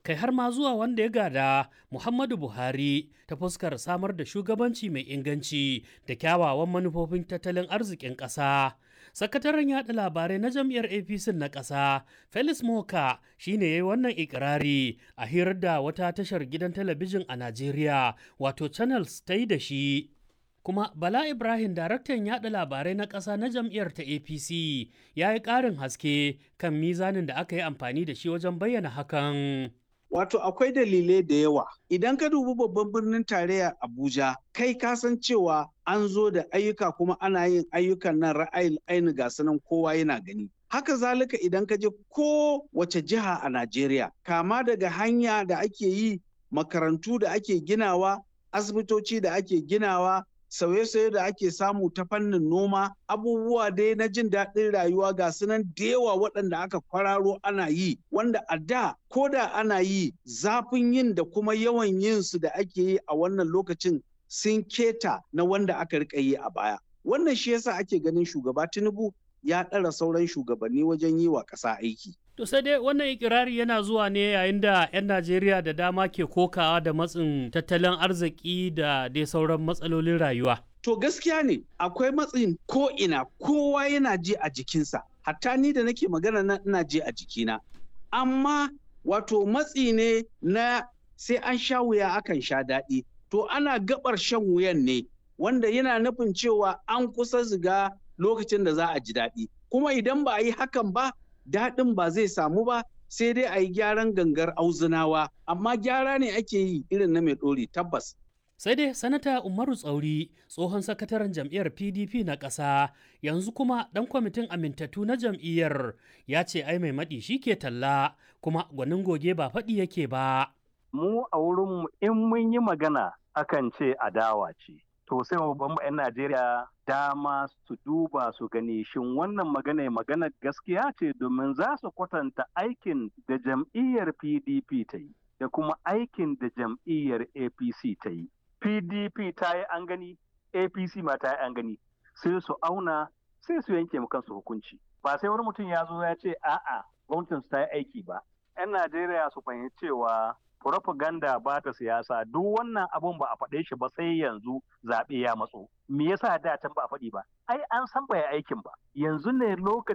kai har ma zuwa wanda ya gada Muhammadu Buhari ta fuskar samar da shugabanci mai inganci da kyawawan manufofin tattalin arzikin ƙasa. Sakataren yaɗa labarai na jam'iyyar APC na ƙasa, Felix Moka shi ne ya yi wannan ikirari a hirar da wata tashar gidan talabijin a Najeriya, wato Channels ta yi da shi. kuma Bala Ibrahim daraktan yaɗa labarai na ƙasa na jam'iyyar ta APC ya yi ƙarin haske kan mizanin da aka yi amfani da shi wajen bayyana hakan. Wato akwai dalilai da yawa. Idan ka dubi babban birnin tarayya Abuja, kai ka san cewa an zo da ayyuka kuma ana yin ayyukan nan ra'ayin aini ga sanan kowa yana gani. Haka zalika idan ka je ko wace jiha a Najeriya, kama daga hanya da ake yi, makarantu da ake ginawa, asibitoci da ake ginawa, sauye-sauye da ake samu ta fannin noma abubuwa dai na jin daɗin rayuwa ga sunan da yawa waɗanda aka kwararo ana yi wanda a da ko da ana yi zafin yin da kuma yawan yin su da ake yi a wannan lokacin sun keta na wanda aka rika yi a baya wannan shi yasa ake ganin shugaba tinubu ya ɗara sauran shugabanni wajen yi wa ƙasa aiki To sai dai wannan ikirari yana zuwa ne yayin da 'yan Najeriya da dama ke kokawa da matsin tattalin arziki da dai sauran matsalolin rayuwa. To gaskiya ne akwai matsin ko ina kowa yana ji a jikinsa. Hatta ni da nake magana na ina ji a jikina. Amma wato matsi ne na sai an sha wuya akan sha daɗi. To ana gabar shan wuyan ne wanda yana nufin cewa an kusa ziga lokacin da za a ji daɗi. Kuma idan ba a yi hakan ba daɗin ba zai samu ba sai dai a yi gyaran gangar auzunawa amma gyara ne ake yi irin na mai ɗori tabbas. Sai dai sanata Umaru Tsauri tsohon sakataren jam'iyyar PDP na ƙasa yanzu kuma ɗan kwamitin amintattu na jam'iyyar ya ce ai mai maɗi shi ke talla kuma gwanin goge ba faɗi yake ba. Mu a wurinmu in mun yi magana akan ce adawa ce. to sai babban 'yan Najeriya dama su duba su gani shin wannan magana magana gaskiya ce domin za su kwatanta aikin da jam'iyyar PDP ta yi da kuma aikin da jam'iyyar APC ta yi. PDP ta yi an gani, APC ma ta yi an gani, sai su auna sai su yanke mu kansu hukunci. Ba sai wani mutum ya zo ya ce a'a gwamnatin su ta yi aiki ba. 'Yan Najeriya su fahimci cewa propaganda ba ta siyasa duk wannan abun ba a faɗe shi ba sai yanzu zaɓe ya matso me yasa da can ba a faɗi ba ai an san bai aikin ba yanzu ne lokacin